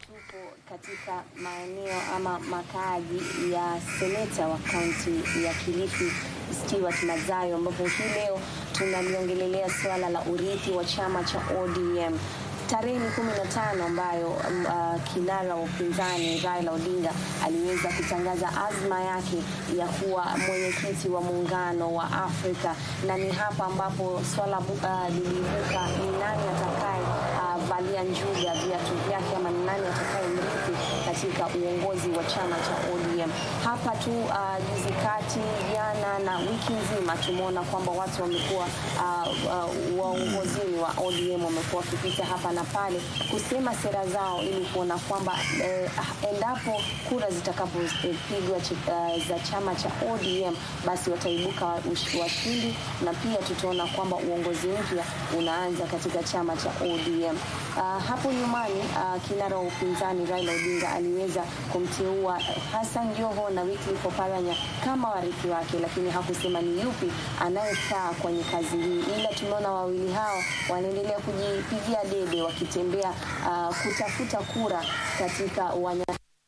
tupo katika maeneo ama makaaji ya seneta wa kaunti ya Kilifi Stewart Mazayo, ambapo hii leo tunaliongelelea suala la urithi wa chama cha ODM tarehe ni kumi na tano ambayo um, uh, kinara wa upinzani Raila Odinga aliweza kutangaza azma yake ya kuwa mwenyekiti wa muungano wa Afrika, na ni hapa ambapo swala uh, liliibuka ni nani atakaye uh, valia njuga viatu vyake ama ni nani atakaye mrithi katika uongozi wa chama cha ODM. Hapa tu uh, juzi kati, jana na wiki nzima tumeona kwamba watu wamekuwa uh, uh, waongozini wa ODM wamekuwa wakipita hapa na pale kusema sera zao ili kuona kwamba eh, endapo kura zitakapopigwa uh, za chama cha ODM basi wataibuka washindi, na pia tutaona kwamba uongozi mpya unaanza katika chama cha ODM. Uh, hapo nyumani uh, kinara wa upinzani Raila Odinga aliweza kumteua Hassan Joho na Wycliffe Oparanya kama warithi wake, lakini hakusema ni yupi anayefaa kwenye kazi hii, ila tumeona wawili hao wanaendelea kujipigia debe wakitembea uh, kutafuta kura katika wanya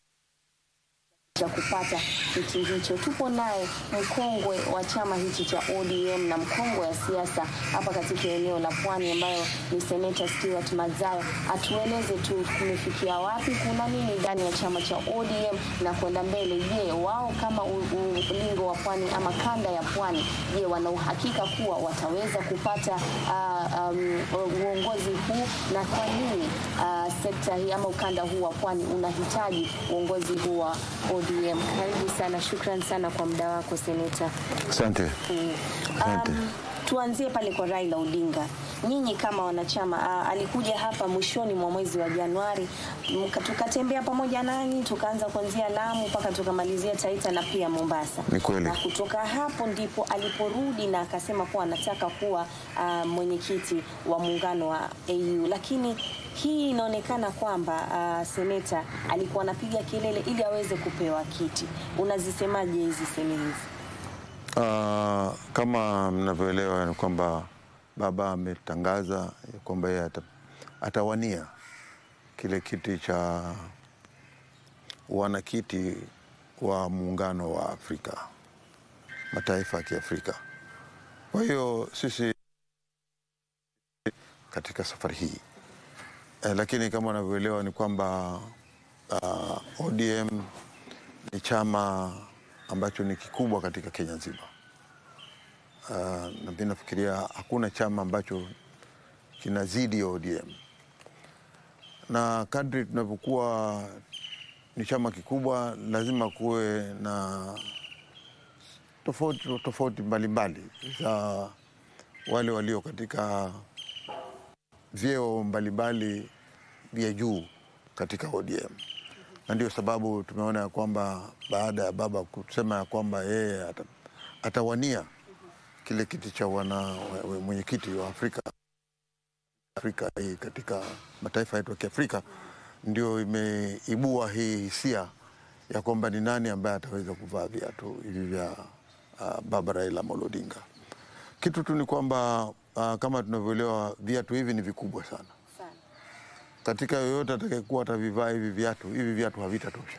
cha kupata kiti hicho. Tupo naye mkongwe wa chama hichi cha ODM na mkongwe wa siasa hapa katika eneo la Pwani, ambayo ni seneta Stewart Mazayo. Atueleze tu kumefikia wapi, kuna nini ndani ya chama cha ODM na kwenda mbele. Je, wao kama ulingo wa Pwani ama kanda ya Pwani, je, wana uhakika kuwa wataweza kupata uh, um, uongozi huu, na kwa nini uh, sekta hii ama ukanda huu wa Pwani unahitaji uongozi huu wa ODM? Karibu sana, shukran sana kwa muda wako seneta. Asante. Mm. Um, tuanzie pale kwa Raila Odinga. Nyinyi kama wanachama uh, alikuja hapa mwishoni mwa mwezi wa Januari, tukatembea pamoja nanyi, tukaanza kuanzia Lamu mpaka tukamalizia Taita na pia Mombasa. Ni kweli. Na kutoka hapo ndipo aliporudi na akasema kuwa anataka kuwa uh, mwenyekiti wa muungano wa AU, lakini hii inaonekana kwamba uh, seneta alikuwa anapiga kelele ili aweze kupewa kiti. Unazisemaje hizi semi hizi? Uh, kama mnavyoelewa ni kwamba baba ametangaza ya kwamba yeye ata, atawania kile kiti cha wanakiti wa muungano wa Afrika, mataifa ya Kiafrika. Kwa hiyo sisi katika safari hii eh, lakini kama unavyoelewa ni kwamba uh, ODM ni chama ambacho ni kikubwa katika Kenya nzima. Uh, na mimi nafikiria hakuna chama ambacho kinazidi ya ODM, na kadri tunavyokuwa ni chama kikubwa, lazima kuwe na tofauti tofauti mbalimbali za wale walio katika vyeo mbalimbali vya juu katika ODM na ndio sababu tumeona ya kwamba baada ya baba kusema ya kwamba yeye ata, atawania kile kiti cha wana mwenyekiti wa Afrika Afrika hii katika mataifa yetu ya Kiafrika, ndio imeibua hii hisia ya kwamba ni nani ambaye ataweza kuvaa viatu hivi vya uh, baba Raila Amolo Odinga. Kitu tu ni kwamba uh, kama tunavyoelewa viatu hivi ni vikubwa sana katika yoyote atakayekuwa atavivaa hivi viatu, hivi viatu havitatosha,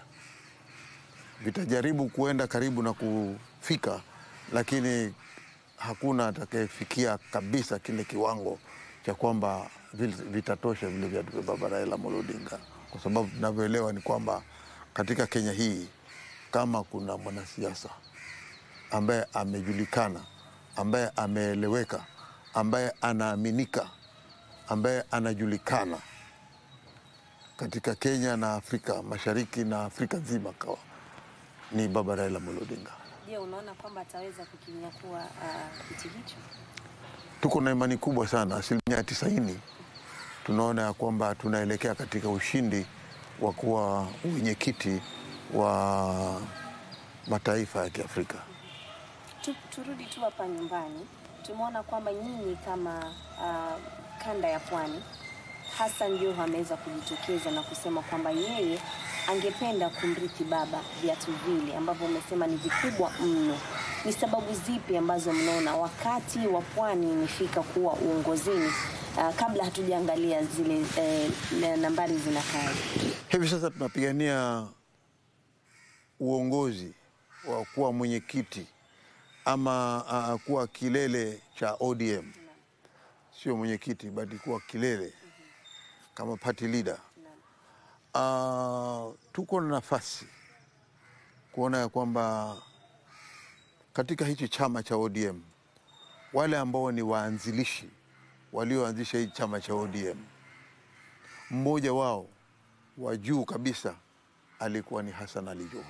vitajaribu kuenda karibu na kufika, lakini hakuna atakayefikia kabisa kile kiwango cha kwamba vitatosha vile viatu vya baba Raila Amolo Odinga, kwa sababu tunavyoelewa ni kwamba katika Kenya hii kama kuna mwanasiasa ambaye amejulikana, ambaye ameeleweka, ambaye anaaminika, ambaye anajulikana katika Kenya na Afrika Mashariki na Afrika nzima kawa ni baba Raila Amolo Odinga. Je, unaona kwamba ataweza kukinyakua uh, kiti hicho? Tuko na imani kubwa sana, asilimia tisaini tunaona ya kwamba tunaelekea katika ushindi wa kuwa wenyekiti wa mataifa ya Kiafrika. Tu, turudi tu hapa nyumbani, tumeona kwamba nyinyi kama uh, kanda ya Pwani Hassan Joho ameweza kujitokeza na kusema kwamba yeye angependa kumrithi baba viatu vile ambavyo umesema ni vikubwa mno. Ni sababu zipi ambazo mnaona wakati wa Pwani imefika kuwa uongozini? Uh, kabla hatujaangalia zile eh, nambari zinakaje? Hivi sasa tunapigania uongozi wa kuwa mwenyekiti ama uh, kuwa kilele cha ODM, sio mwenyekiti bali kuwa kilele kama party leader. Uh, tuko na nafasi kuona ya kwamba katika hichi chama cha ODM wale ambao ni waanzilishi walioanzisha hii chama cha ODM, mmoja wao wa juu kabisa alikuwa ni Hassan Ali Joho.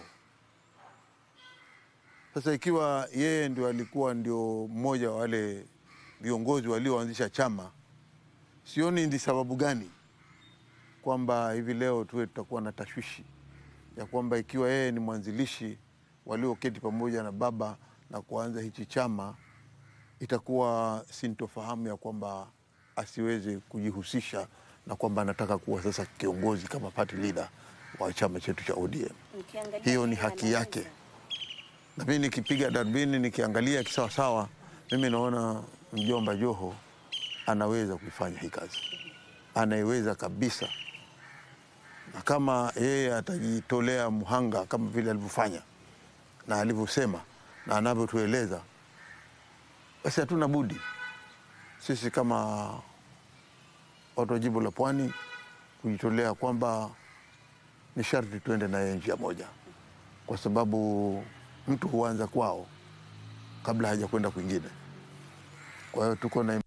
Sasa ikiwa yeye ndio alikuwa ndio mmoja wa wale viongozi walioanzisha chama, sioni ni sababu gani kwamba hivi leo tuwe tutakuwa na tashwishi ya kwamba ikiwa yeye ni mwanzilishi walioketi pamoja na baba na kuanza hichi chama, itakuwa sintofahamu ya kwamba asiweze kujihusisha na kwamba anataka kuwa sasa kiongozi kama party leader wa chama chetu cha ODM. Ukiangalia Hiyo ni yeye haki anaweza. yake. Na mimi nikipiga darubini nikiangalia kisawasawa, mimi naona mjomba Joho anaweza kuifanya hii kazi, anaiweza kabisa, na kama yeye atajitolea mhanga kama vile alivyofanya na alivyosema na anavyotueleza, basi hatuna budi sisi kama watu wa jimbo la Pwani kujitolea kwamba ni sharti tuende naye njia moja, kwa sababu mtu huanza kwao kabla haja kwenda kwingine. Kwa hiyo tuko na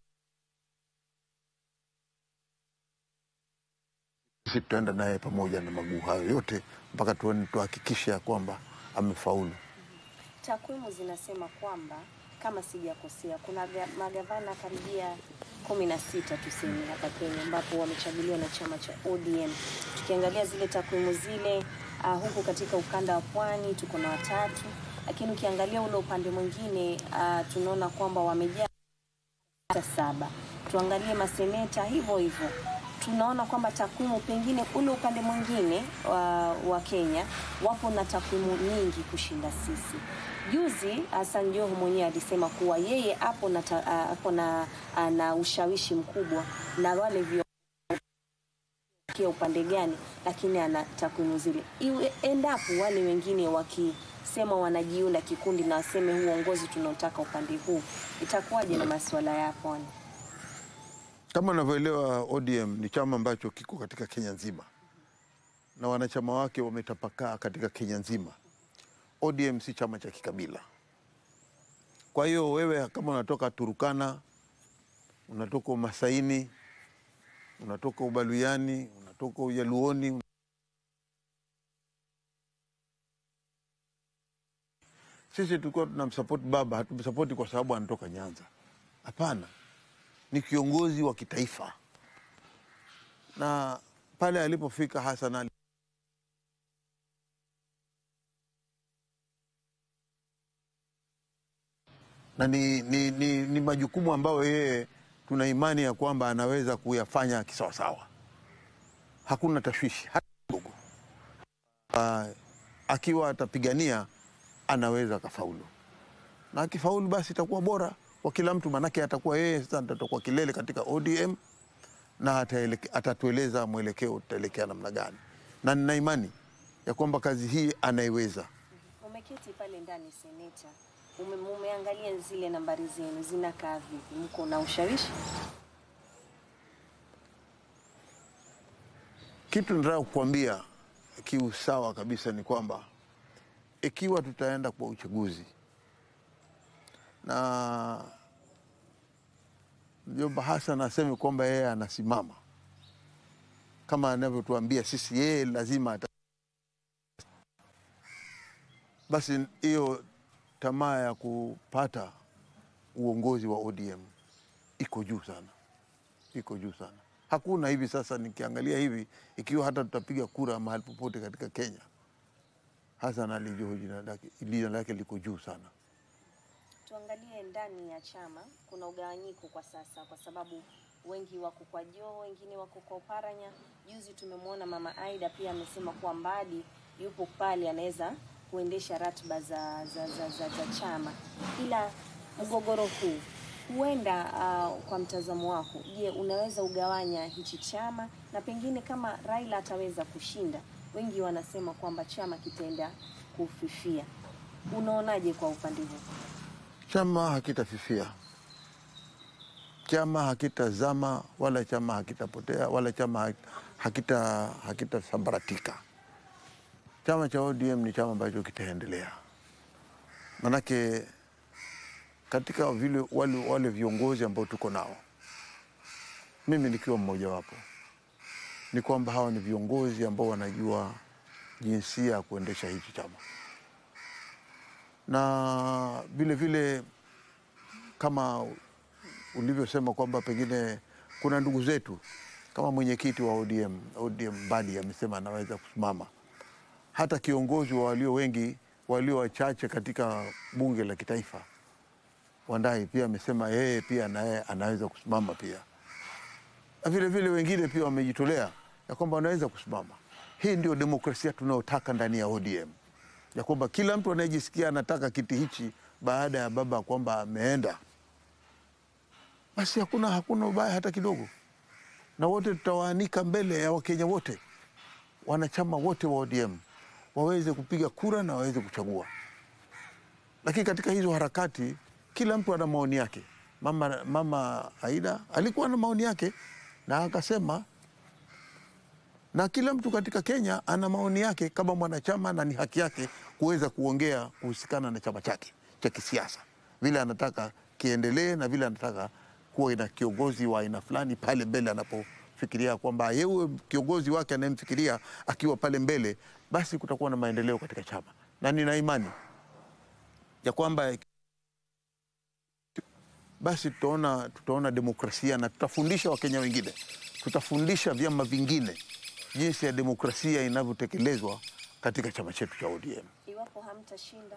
sisi tutaenda naye pamoja na maguu hayo yote mpaka tuone tuhakikishe ya kwamba amefaulu. Takwimu zinasema kwamba kama sijakosea, kuna ga- magavana karibia kumi na sita tuseme hapa Kenya, ambapo wamechaguliwa na chama cha ODM. Tukiangalia zile takwimu zile, uh, huku katika ukanda wa pwani tuko na watatu, lakini ukiangalia ule upande mwingine uh, tunaona kwamba wamejaa hata saba. Tuangalie maseneta hivyo hivyo, tunaona kwamba takwimu pengine ule upande mwingine wa, wa Kenya wapo na takwimu nyingi kushinda sisi. Juzi Hassan Joho mwenyewe alisema kuwa yeye hapo na, ta- ah, hapo na, ah, na ushawishi mkubwa na wale vio kia upande gani, lakini ana takwimu zile. Iwe endapo wale wengine wakisema wanajiunda kikundi na waseme huu uongozi tunaotaka upande huu, itakuwaje na masuala ya pwani? Kama unavyoelewa, ODM ni chama ambacho kiko katika Kenya nzima na wanachama wake wametapakaa katika Kenya nzima. ODM si chama cha kikabila. Kwa hiyo wewe kama unatoka Turukana, unatoka Umasaini, unatoka Ubaluyani, unatoka Ujaluoni, sisi tulikuwa tunamsapoti baba, hatumsapoti kwa sababu anatoka Nyanza. Hapana, ni kiongozi wa kitaifa, na pale alipofika Hassan Ali na ni, ni, ni, ni majukumu ambayo yeye tuna imani ya kwamba anaweza kuyafanya kisawasawa, hakuna tashwishi hata kidogo. Ah, akiwa atapigania anaweza akafaulu, na akifaulu basi itakuwa bora kwa kila mtu, maanake atakuwa yeye sasa ndo atakuwa kilele katika ODM na ataeleke- atatueleza mwelekeo tutaelekea namna gani, na nina imani ya kwamba kazi hii anaiweza. Umeketi pale ndani seneta, ume, umeangalia zile nambari zenu zinakaa vipi? Mko na ushawishi? Kitu nataka kukuambia kiusawa kabisa ni kwamba ikiwa tutaenda kwa uchaguzi na mjomba Hassan aseme kwamba yeye anasimama kama anavyotuambia sisi, yeye lazima ata... basi hiyo tamaa ya kupata uongozi wa ODM iko juu sana, iko juu sana. Hakuna hivi sasa, nikiangalia hivi, ikiwa hata tutapiga kura mahali popote katika Kenya, Hassan Ali Joho jina lake jina lake liko juu sana. Tuangalie ndani ya chama, kuna ugawanyiko kwa sasa, kwa sababu wengi wako kwa Joho, wengine wako kwa Oparanya. Juzi tumemwona mama Aida pia amesema kuwa Mbadi yupo pale, anaweza kuendesha ratiba za, za, za, za, za chama, ila mgogoro huu huenda uh, kwa mtazamo wako, je, unaweza ugawanya hichi chama na pengine kama Raila ataweza kushinda, wengi wanasema kwamba chama kitaenda kufifia. Unaonaje kwa upande huu? Chama hakitafifia, chama hakitazama, wala chama hakitapotea, wala chama hakita hakitasambaratika. Chama cha ODM ni chama ambacho kitaendelea, manake katika vile wale, wale viongozi ambao tuko nao, mimi nikiwa mmojawapo, ni kwamba hawa ni viongozi ambao wanajua jinsia ya kuendesha hichi chama na vile vile kama ulivyosema kwamba pengine kuna ndugu zetu kama mwenyekiti wa ODM, ODM Mbadi amesema anaweza kusimama. Hata kiongozi wa walio wengi walio wachache katika bunge la kitaifa Wandai pia amesema yeye pia naye anaweza kusimama pia, na vile vile wengine pia wamejitolea ya kwamba wanaweza kusimama. Hii ndio demokrasia tunayotaka ndani ya ODM ya kwamba kila mtu anayejisikia anataka kiti hichi baada ya baba kwamba ameenda, basi hakuna hakuna ubaya hata kidogo, na wote tutawaanika mbele ya Wakenya wote, wanachama wote wa ODM waweze kupiga kura na waweze kuchagua. Lakini katika hizo harakati kila mtu ana maoni yake. Mama, mama Aida alikuwa na maoni yake na akasema na kila mtu katika Kenya ana maoni yake kama mwanachama, na ni haki yake kuweza kuongea kuhusikana na chama chake cha kisiasa, vile anataka kiendelee na vile anataka kuwa na kiongozi wa aina fulani pale mbele anapofikiria kwamba yeye kiongozi wake anayemfikiria akiwa pale mbele, basi kutakuwa na maendeleo katika chama, na nina imani ya kwamba basi tutaona, tutaona demokrasia na tutafundisha Wakenya wengine, tutafundisha vyama vingine jinsi ya demokrasia inavyotekelezwa katika chama chetu cha ODM. Iwapo hamtashinda,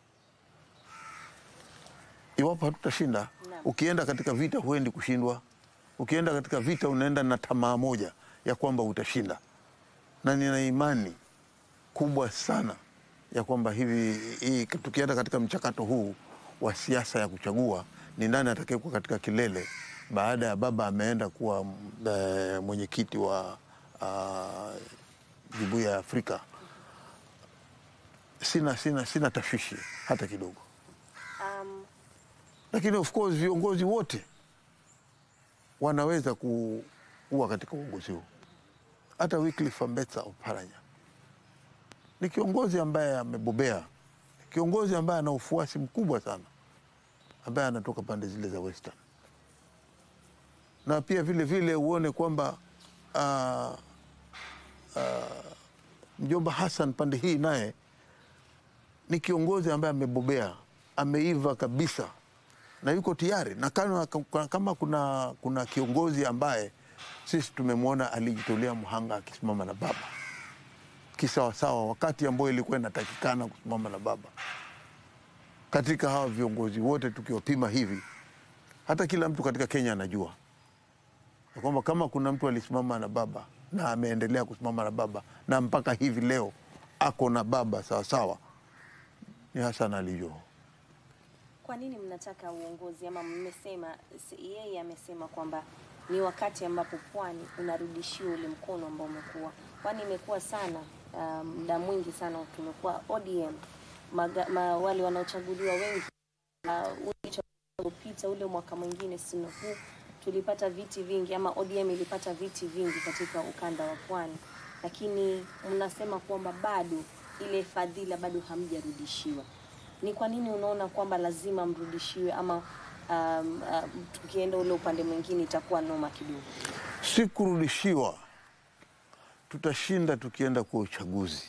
Iwapo hatutashinda, Naam. ukienda katika vita huendi kushindwa. Ukienda katika vita unaenda na tamaa moja ya kwamba utashinda, na nina imani kubwa sana ya kwamba hivi hii, tukienda katika mchakato huu wa siasa ya kuchagua ni nani atakayekuwa katika kilele baada ya baba ameenda kuwa e, mwenyekiti wa uh, jumuiya ya Afrika, sina, sina, sina tashwishi hata kidogo, um, lakini of course viongozi wote wanaweza ku- kuwa katika uongozi huu. Hata Wycliffe Ambetsa Oparanya ni kiongozi ambaye amebobea, kiongozi ambaye ana ufuasi mkubwa sana, ambaye anatoka pande zile za Western, na pia vile vile uone kwamba ah, ah, mjomba Hassan pande hii naye ni kiongozi ambaye amebobea, ameiva kabisa na yuko tayari na kama, kama kuna, kuna kiongozi ambaye sisi tumemwona alijitolea mhanga akisimama na baba kisawasawa, wakati ambao ilikuwa inatakikana kusimama na baba. Katika hawa viongozi wote tukiwapima hivi, hata kila mtu katika Kenya anajua ya kwamba kama kuna mtu alisimama na baba na ameendelea kusimama na baba na mpaka hivi leo ako na baba sawasawa, ni Hassan Ali Joho. kwa nini mnataka uongozi ama mmesema, si- yeye amesema kwamba ni wakati ambapo pwani unarudishiwa ule mkono ambao umekuwa, kwani imekuwa sana ah, muda mwingi sana tumekuwa ODM maga, ma, wale wanaochaguliwa wengi uh, ule uchaguzi uliopita ule mwaka mwingine sino huu tulipata viti vingi ama ODM ilipata viti vingi katika ukanda wa pwani, lakini mnasema kwamba bado ile fadhila bado hamjarudishiwa. Ni kwa nini unaona kwamba lazima mrudishiwe ama um, uh, tukienda ule upande mwingine itakuwa noma kidogo? si kurudishiwa. Tutashinda tukienda kwa uchaguzi,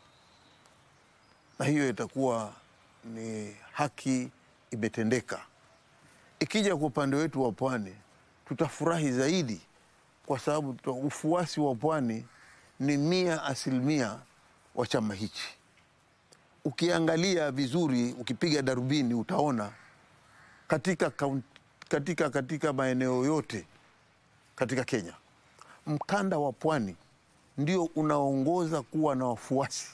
na hiyo itakuwa ni haki imetendeka. Ikija kwa upande wetu wa pwani, tutafurahi zaidi, kwa sababu tuta- ufuasi wa pwani ni mia asilimia wa chama hichi. Ukiangalia vizuri, ukipiga darubini, utaona katika, kaun- katika, katika maeneo yote katika Kenya, mkanda wa pwani ndio unaongoza kuwa na wafuasi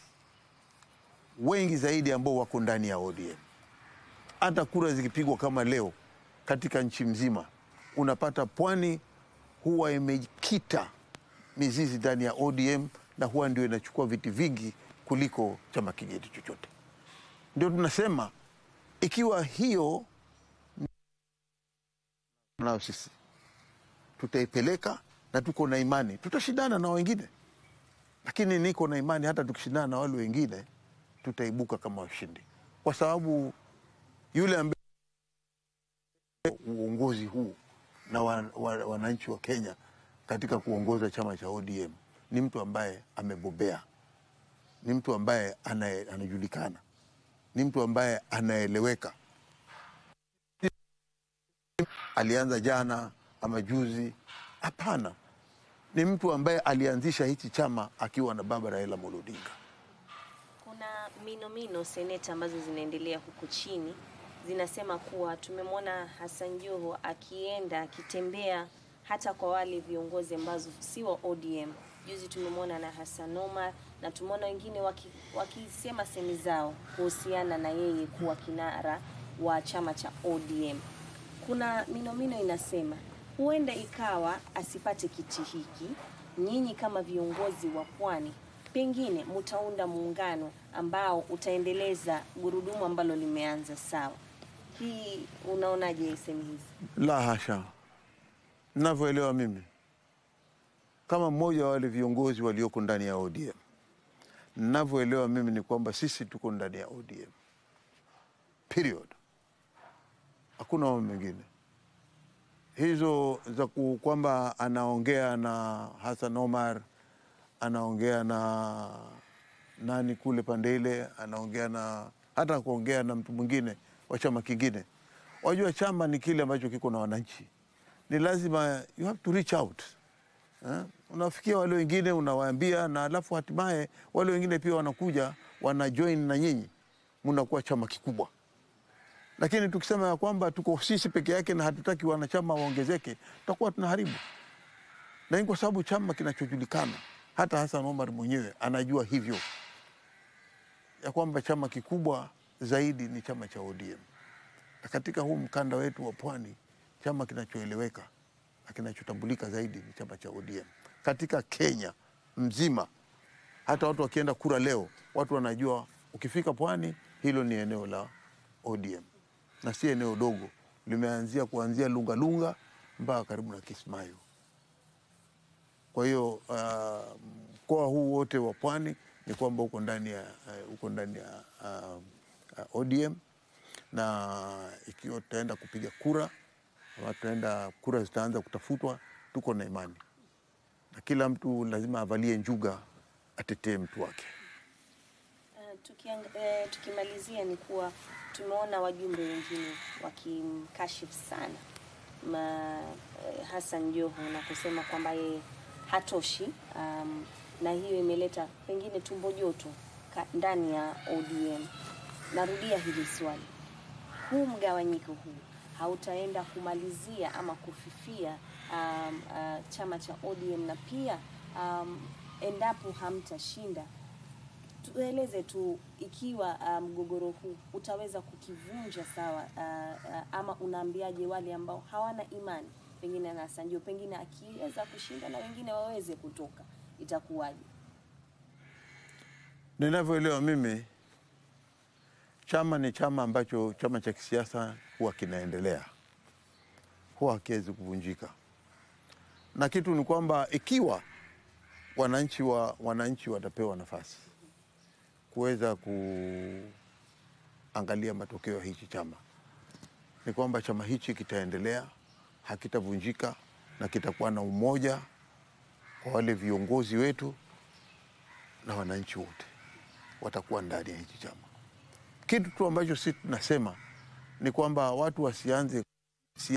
wengi zaidi ambao wako ndani ya ODM. Hata kura zikipigwa kama leo katika nchi mzima. Unapata pwani huwa imekita mizizi ndani ya ODM na huwa ndio inachukua viti vingi kuliko chama kingine chochote. Ndio tunasema ikiwa hiyo nayo sisi tutaipeleka na tuko na imani tutashindana na wengine, lakini niko na imani hata tukishindana na wale wengine tutaibuka kama washindi, kwa sababu yule ambaye uongozi huu na wananchi wa, wa, wananchi wa Kenya katika kuongoza chama cha ODM ni mtu ambaye amebobea, ni mtu ambaye anaye- anajulikana, ni mtu ambaye anaeleweka. Alianza jana ama juzi? Hapana, ni mtu ambaye alianzisha hichi chama akiwa na baba Raila Amolo Odinga. Kuna minomino seneta ambazo zinaendelea huku chini zinasema kuwa tumemwona Hassan Joho akienda akitembea hata kwa wale viongozi ambazo si wa ODM. Juzi tumemwona na Hassan Omar na tumeona wengine waki- wakisema semi zao kuhusiana na yeye kuwa kinara wa chama cha ODM. Kuna minomino inasema huenda ikawa asipate kiti hiki, nyinyi kama viongozi wa pwani pengine mtaunda muungano ambao utaendeleza gurudumu ambalo limeanza sawa. Hii unaonaje semi hizi? La hasha, navyoelewa mimi kama mmoja wa wale viongozi walioko ndani ya ODM, navyoelewa mimi ni kwamba sisi tuko ndani ya ODM period, hakuna mambo mengine. Hizo za ku- kwamba anaongea na Hassan Omar, anaongea na nani kule pande ile, anaongea na hata kuongea na mtu mwingine wa chama kingine. Wajua, chama ni kile ambacho kiko na wananchi, ni lazima you have to reach out eh? Unafikia wale wengine unawaambia, na alafu hatimaye wale wengine pia wanakuja wana join na nyinyi, mnakuwa chama kikubwa. Lakini tukisema ya kwamba tuko sisi peke yake na hatutaki wanachama waongezeke, tutakuwa tunaharibu. Na ni kwa sababu chama kinachojulikana, hata Hassan Omar mwenyewe anajua hivyo ya kwamba chama kikubwa zaidi ni chama cha ODM, na katika huu mkanda wetu wa pwani chama kinachoeleweka na kinachotambulika zaidi ni chama cha ODM katika Kenya mzima. Hata watu wakienda kura leo, watu wanajua ukifika pwani, hilo ni eneo la ODM na si eneo dogo, limeanzia kuanzia Lungalunga mpaka karibu na Kismayo. Kwa hiyo ah, mkoa huu wote wa pwani ni kwamba uko ndani ya uh, uko ndani ya uh, uh, ODM na ikiwa tutaenda kupiga kura ama tutaenda kura zitaanza kutafutwa, tuko na imani na kila mtu lazima avalie njuga, atetee mtu wake. Uh, tukiang, eh, tukimalizia ni kuwa tumeona wajumbe wengine wakimkashifu sana ma, eh, Hassan Joho na kusema kwamba yeye hatoshi um, na hiyo imeleta pengine tumbo joto ka- ndani ya ODM. Narudia hili swali, huu mgawanyiko huu hautaenda kumalizia ama kufifia um, uh, chama cha ODM na pia um, endapo hamtashinda tueleze tu ikiwa uh, mgogoro huu utaweza kukivunja sawa, uh, uh, ama unaambiaje wale ambao hawana imani pengine na Hassan Joho, pengine akiweza kushinda na wengine waweze kutoka, itakuwaje? Ninavyoelewa mimi, chama ni chama ambacho chama cha kisiasa huwa kinaendelea, huwa hakiwezi kuvunjika, na kitu ni kwamba ikiwa wananchi wa wananchi watapewa nafasi kuweza kuangalia matokeo ya hichi chama, ni kwamba chama hichi kitaendelea, hakitavunjika na kitakuwa na umoja kwa wale viongozi wetu na wananchi wote watakuwa ndani ya hichi chama. Kitu tu ambacho sisi tunasema ni kwamba watu wasianze si-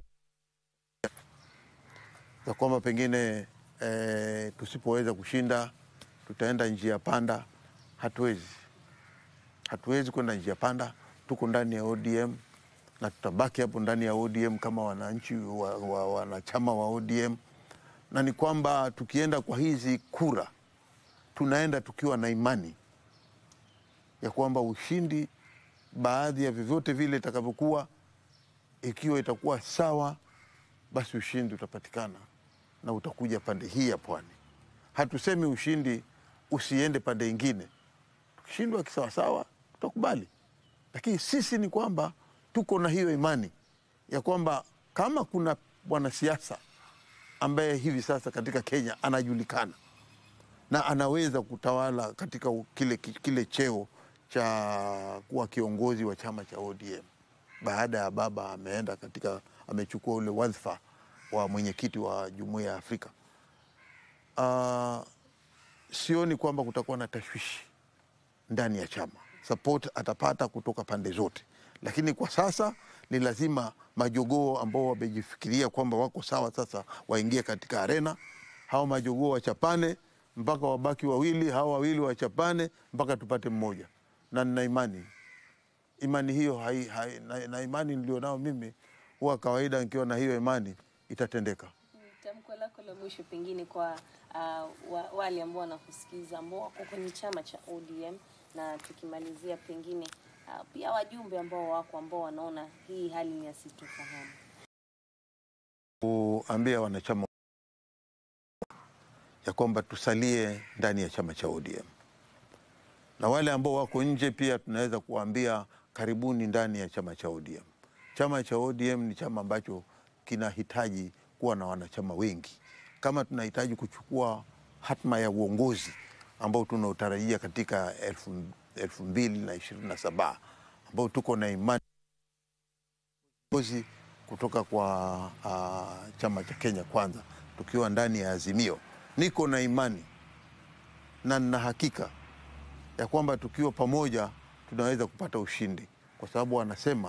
za kwamba pengine e, tusipoweza kushinda tutaenda njia panda. Hatuwezi, hatuwezi kwenda njia panda. Tuko ndani ya ODM na tutabaki hapo ndani ya ODM kama wananchi wa, wa, wanachama wa ODM, na ni kwamba tukienda kwa hizi kura tunaenda tukiwa na imani ya kwamba ushindi, baadhi ya vyovyote vile itakavyokuwa, ikiwa itakuwa sawa, basi ushindi utapatikana na utakuja pande hii ya pwani. Hatusemi ushindi usiende pande ingine, tukishindwa kisawasawa tutakubali, lakini sisi ni kwamba tuko na hiyo imani ya kwamba kama kuna mwanasiasa ambaye hivi sasa katika Kenya anajulikana na anaweza kutawala katika kile, kile cheo cha kuwa kiongozi wa chama cha ODM baada ya baba ameenda katika amechukua ule wadhifa wa mwenyekiti wa jumuiya ya Afrika. Uh, sioni kwamba kutakuwa na tashwishi ndani ya chama. Support atapata kutoka pande zote, lakini kwa sasa ni lazima majogoo ambao wamejifikiria kwamba wako sawa sasa waingie katika arena. Hao majogoo wachapane mpaka wabaki wawili, hao wawili wachapane mpaka tupate mmoja, na nina imani imani hiyo hai, hai, na, na imani nilionao mimi huwa kawaida, nikiwa na hiyo imani itatendeka. Tamko lako la mwisho pengine kwa uh, wa, wale ambao wanakusikiza ambao wako kwenye chama cha ODM, na tukimalizia pengine uh, pia wajumbe ambao wako ambao wanaona hii hali ni asitofahamu. Kuambia wanachama ya kwamba tusalie ndani ya chama cha ODM na wale ambao wako nje pia tunaweza kuwaambia karibuni ndani ya chama cha ODM. Chama cha ODM ni chama ambacho kinahitaji kuwa na wanachama wengi. Kama tunahitaji kuchukua hatma ya uongozi ambao tunaotarajia katika elfu, elfu mbili na ishirini na saba ambao tuko na imani uongozi kutoka kwa uh, chama cha Kenya Kwanza tukiwa ndani ya Azimio, niko na imani na nina hakika ya kwamba tukiwa pamoja tunaweza kupata ushindi, kwa sababu wanasema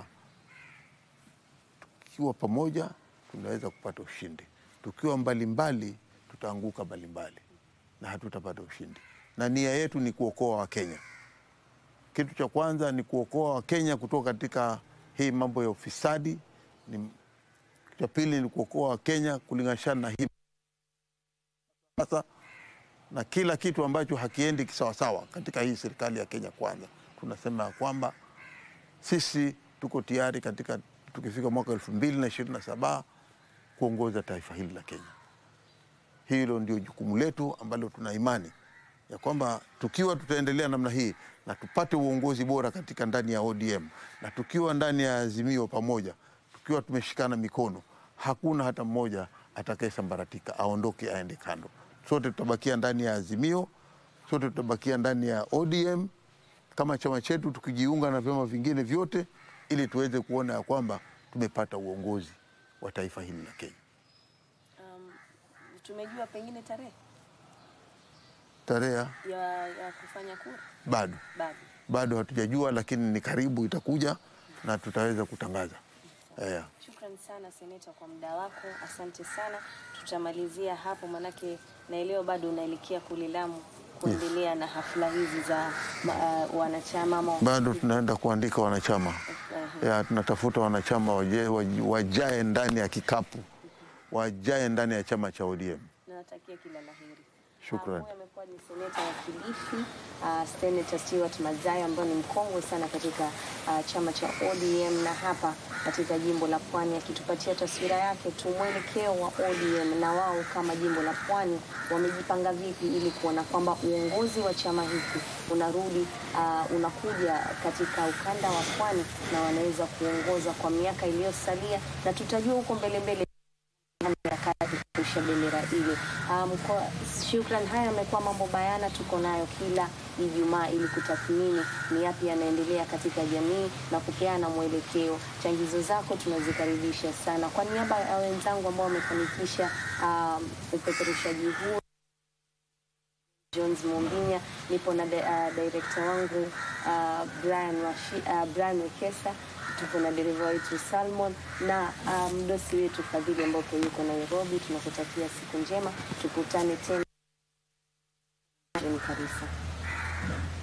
tukiwa pamoja tunaweza kupata ushindi, tukiwa mbalimbali tutaanguka mbalimbali na hatutapata ushindi. Na nia yetu ni kuokoa Wakenya. Kitu cha kwanza ni kuokoa Wakenya kutoka katika hii mambo ya ufisadi. Ni, cha pili ni kuokoa Wakenya kulinganishana na hii sasa na kila kitu ambacho hakiendi kisawasawa katika hii serikali ya Kenya Kwanza, tunasema ya kwamba sisi tuko tayari katika tukifika mwaka elfu mbili na ishirini na saba kuongoza taifa hili la Kenya. Hilo ndio jukumu letu ambalo tuna imani ya kwamba tukiwa tutaendelea namna hii na tupate uongozi bora katika ndani ya ODM na tukiwa ndani ya Azimio pamoja, tukiwa tumeshikana mikono, hakuna hata mmoja atakayesambaratika aondoke aende kando. Sote tutabakia ndani ya Azimio, sote tutabakia ndani ya ODM kama chama chetu, tukijiunga na vyama vingine vyote, ili tuweze kuona ya kwamba tumepata uongozi wa taifa hili la Kenya. Um, tumejua pengine tarehe Tarehe ya, ya kufanya kura bado bado. bado hatujajua, lakini ni karibu itakuja na tutaweza kutangaza yeah. Shukran sana seneta kwa muda wako, asante sana. Tutamalizia hapo, manake naelewa bado unaelekea kule Lamu kuendelea na hafla hizi za uh, wanachama ama Bado tunaenda kuandika wanachama uh, ya, tunatafuta wanachama waje, waj- wajae ndani ya kikapu, wajae ndani ya chama cha ODM. nawatakia kila la heri. Shukran. Ah, Huyu amekuwa ni seneta wa Kilifi uh, Senator Stewart Mazayo ambaye ni mkongwe sana katika uh, chama cha ODM na hapa katika jimbo la Pwani, akitupatia taswira yake tu mwelekeo wa ODM na wao kama jimbo la Pwani wamejipanga vipi ili kuona kwamba uongozi wa chama hiki unarudi uh, unakuja katika ukanda wa Pwani na wanaweza kuongoza kwa miaka iliyosalia, na tutajua huko mbele mbele harakati kurusha bendera ile. Um, kwa shukran, haya yamekuwa mambo bayana, tuko nayo kila Ijumaa ili kutathmini ni yapi yanaendelea katika jamii na kupeana mwelekeo. Changizo zako tunazikaribisha sana. Kwa niaba ya wenzangu ambao wamefanikisha um, upeperushaji huu Jones Mumbinya, nipo na di- uh, director wangu uh, Brian, Washi, uh, Brian Wekesa, tupo na dereva wetu Salmon na uh, mdosi wetu Fadhili ambao pia yuko Nairobi. Tunakutakia siku njema, tukutane tena. John Karisa.